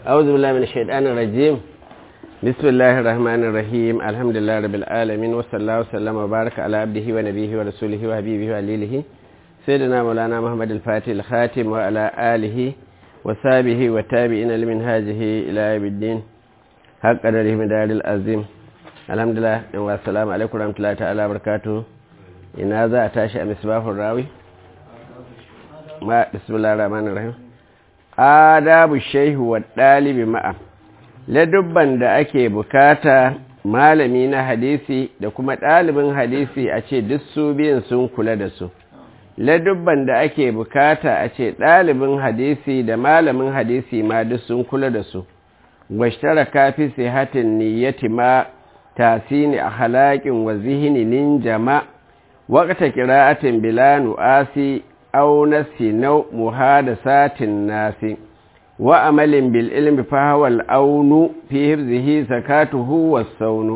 أعوذ بالله من الشيطان الرجيم بسم الله الرحمن الرحيم الحمد لله رب العالمين وصلى الله وسلم وبارك على عبده ونبيه ورسوله وحبيبه وعليله سيدنا مولانا محمد الفاتح الخاتم وعلى آله وصحبه وتابعين لمنهاجه إلى يوم الدين حق قدره مدار العظيم الحمد لله والسلام عليكم ورحمة الله تعالى وبركاته إن هذا أتاشى مصباح الراوي ما بسم الله الرحمن الرحيم adabu shehu wa ɗalibi ma'a ladubban da ake bukata malami na hadisi da kuma ɗalibin hadisi a ce duk su biyun sun kula da su ladubban da ake bukata a ce ɗalibin hadisi da malamin hadisi ma duk sun kula da su gwashtara kafi sihatin niyyati ma tasini a halakin wa zihinin jama waƙata kira'atin bilanu asi أو نسي نو محادثات الناس وأمل بالعلم فهو الأون في حفظه زكاته والصون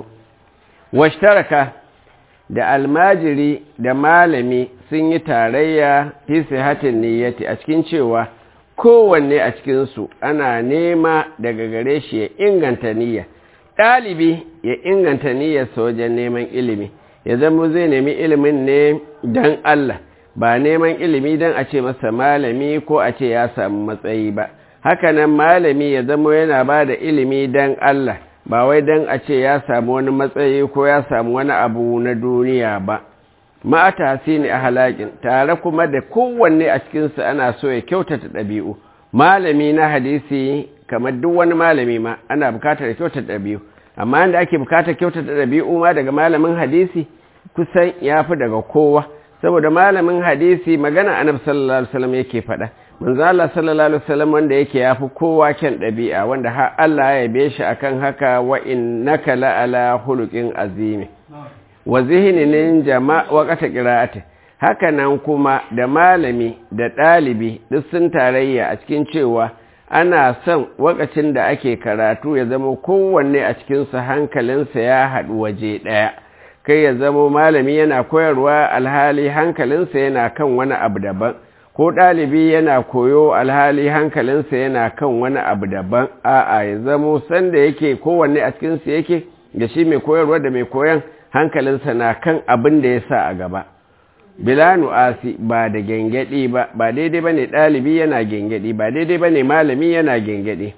واشترك da almajiri da malami sun yi tarayya fi sihatin niyyati a cikin cewa kowanne a cikinsu ana nema daga gare shi ya inganta niyya ɗalibi ya inganta niyyarsa wajen neman ilimi ya zama zai nemi ilimin ne don Allah ba neman ilimi don a ce masa malami ko a ce ya samu matsayi ba hakanan malami ya zama yana ba da ilimi don Allah ba wai don a ce ya samu wani matsayi ko ya samu wani abu na duniya ba ma'ata ne a halakin tare kuma da kowanne a cikinsu ana so ya kyautata ɗabi'u malami na hadisi kamar duk wani malami ma ana bukatar kyautata ɗabi'u amma yadda ake bukatar kyautata ɗabi'u ma daga malamin hadisi kusan ya fi daga kowa saboda malamin hadisi magana annabi sallallahu alaihi wasallam yake faɗa manzo Allah sallallahu alaihi wasallam wanda yake yafi kowa kyan ɗabi'a wanda har Allah ya yabe shi akan haka wa innaka la ala khuluqin azim wa zihnin jama'a wa qata qira'ati haka nan kuma da malami da ɗalibi duk sun tarayya a cikin cewa ana son wakacin da ake karatu ya zama kowanne a cikinsu hankalinsa ya haɗu waje ɗaya kai ya zamo malami yana koyarwa alhali hankalinsa yana kan wani abu daban ko ɗalibi yana koyo alhali hankalinsa yana kan wani abu daban a'a ya zamo sanda yake kowanne a cikinsu yake da shi mai koyarwa da mai koyan hankalinsa na kan abin da ya sa a gaba bilanu asi ba da gengedi ba ba daidai ba ne ɗalibi yana gengedi ba daidai ba ne malami yana gengedi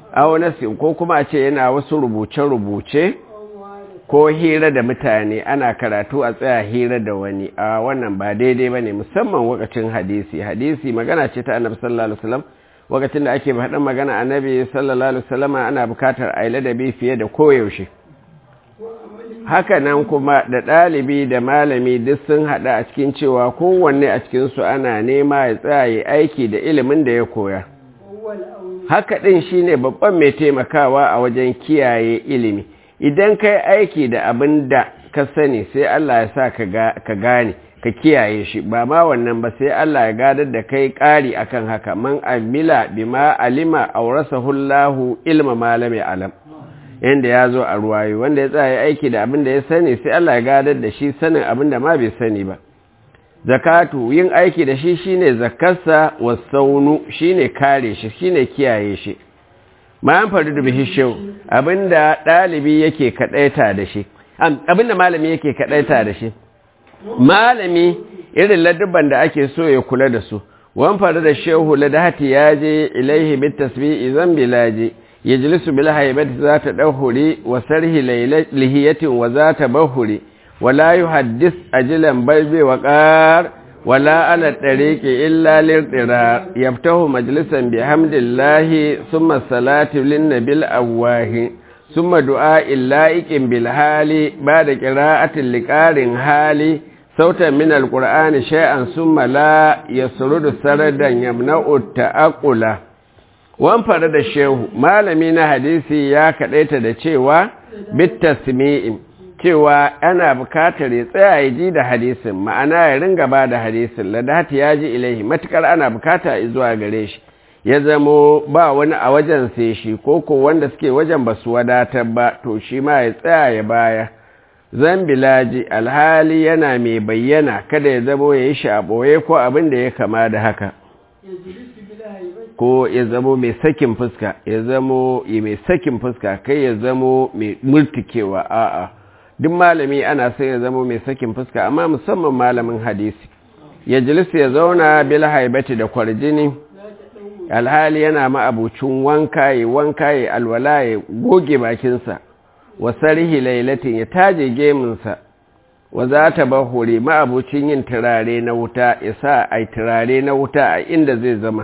a ko kuma a ce yana wasu rubuce-rubuce ko hira da mutane ana karatu a tsaya hira da wani a wannan ba daidai ba ne musamman wakacin hadisi hadisi magana ce ta annabi sallallahu alaihi wasallam wakacin da ake faɗin magana annabi sallallahu alaihi wasallam ana bukatar a ladabi fiye da koyaushe haka nan kuma da ɗalibi da malami duk sun haɗa a cikin cewa kowanne a cikinsu ana nema ya tsaya aiki da ilimin da ya koya haka ɗin shine babban mai taimakawa a wajen kiyaye ilimi idan kai aiki da abin da ka sani sai Allah ya sa ka gane ka kiyaye shi ba ma wannan ba sai Allah ya gadar da kai ƙari akan haka man amila bima alima aurasahu Allahu ilma malami alam yanda ya zo a ruwayo wanda ya tsaya aiki da abin da ya sani sai Allah ya gadar da shi sanin abin da ma bai sani ba zakatu yin aiki da shi shine zakarsa wasaunu shine kare shi shine kiyaye shi ma an faru da bihi shehu abinda ɗalibi yake kaɗaita da shi abinda malami yake kaɗaita da shi malami irin ladubban da ake so ya kula da su wan faru da shehu ladahati ya je ilaihi bit tasbi'i zan bilaji yajlisu bil haibati zata dahuri wa sarhi lihiyatin wa zata bahuri wala yuhaddis ajilan balbi wa qar ولا على الطريق إلا للضرار يفتح مجلسا بحمد الله ثم الصلاة للنبي الأواه ثم دعاء اللائق بالحال بعد قراءة لقار حالي صوتا من القرآن شيئا ثم لا يسرد سردا يمنع التأقل وانفرد الشيخ malami hadisi ya kaɗaita da cewa bitasmi'in cewa ana bukatar ya tsaya ya ji da hadisin ma'ana ya ringa ba da hadisin ladati ya ji ilaihi matukar ana bukata zuwa gare shi ya zamo ba wani a wajen sai shi ko ko wanda suke wajen ba su wadatar ba to shi ma ya tsaya ya baya zan bilaji alhali yana mai bayyana kada ya zamo ya yi shi a ɓoye ko abin da ya kama da haka ko ya zamo mai sakin fuska ya zamo mai sakin fuska kai ya zamo mai murtikewa a'a duk malami ana sai ya zamo mai sakin fuska amma musamman malamin hadisi ya jilisa ya zauna bil haibati da kwarjini alhali yana ma'abucin wanka ya wanka ya alwala ya goge bakinsa wa sarihi lailatin ya taje geminsa wa za ta bahuri ma'abucin yin turare na wuta ya sa a turare na wuta a inda zai zama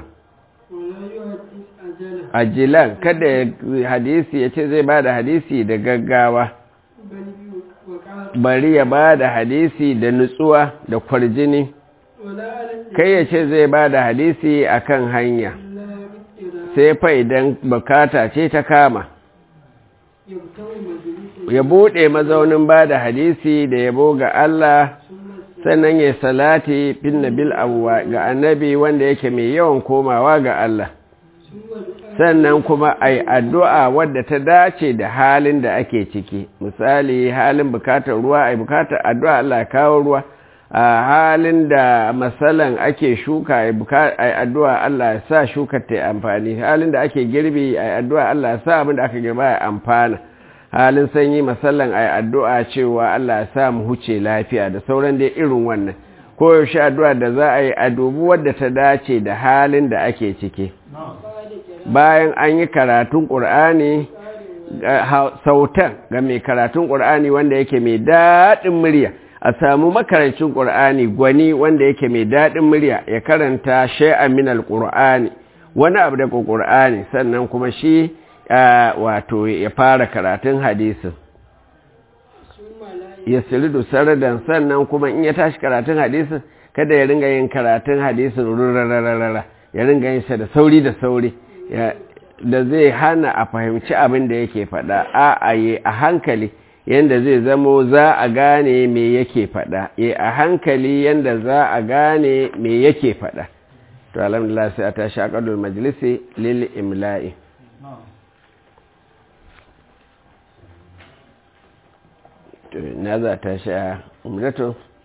ajilan kada hadisi ya ce zai ba da hadisi da gaggawa bari ya ba da hadisi da nutsuwa da kwarjini kai ya ce zai ba da hadisi a kan hanya sai fa idan bukata ce ta kama ya buɗe mazaunin ba da hadisi da yabo ga Allah sannan ya salati bin nabil abuwa ga annabi wanda yake mai yawan komawa ga Allah sannan kuma a yi addu'a wadda ta dace da halin da ake ciki misali halin bukatar ruwa a yi bukatar addu'a Allah kawo ruwa a halin da matsalan ake shuka a yi addu'a Allah ya sa shukar ta amfani halin da ake girbi a yi addu'a Allah ya sa abin da aka girba ya amfana halin sanyi matsalan a yi addu'a cewa Allah ya sa mu huce lafiya da sauran dai irin wannan koyaushe addu'a da za a yi a dubi wadda ta dace da halin da ake ciki bayan an yi karatun ƙur'ani sautan ga mai karatun ƙur'ani wanda yake mai daɗin murya a samu makarancin ƙur'ani gwani wanda yake mai daɗin murya ya karanta shay'an min alƙur'ani wani abu daga ƙur'ani sannan kuma shi wato ya fara karatun hadisin ya siridu saradan sannan kuma in ya tashi karatun hadisin kada ya ringa yin karatun hadisin rurararara ya ringa yin sa da sauri da sauri da zai hana a fahimci abin da yake faɗa a aye a hankali yanda zai zamo za a gane me yake faɗa e a hankali yanda za a gane me yake faɗa to alhamdulillah sai a tashi a ƙadul majalisi lil imla'i na za ta sha umratu